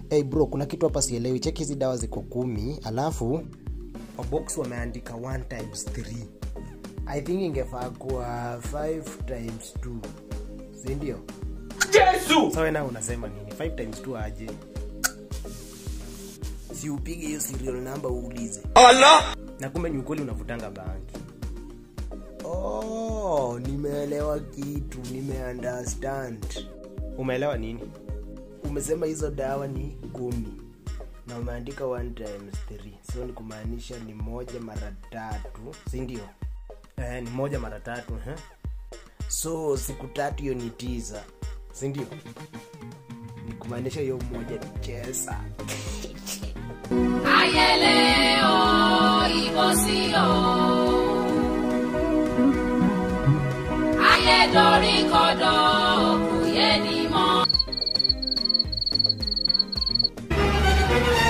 hey bro kuna kitu hapa sielewi cheki hizi dawa ziko kumi alafu kwa box wameandika 1 times 3 i think ingefaa kuwa 5 times 2 sindio Yesu! sawa na unasema nini 5 times 2 aje si upige hiyo serial number uulize Allah! na kumbe ni ukweli unavutanga bangi oh, nimeelewa kitu nimeunderstand umeelewa nini umesema hizo dawa ni kumi na umeandika 1 times 3 so ni kumaanisha ni moja mara tatu sindio eh, ni moja mara tatu eh? so siku tatu hiyo ni tisa sindio ni kumaanisha hiyo moja ni chesa ayẹlẹ o ìbò sí o ayédorí kodò kò yé ni mọ́.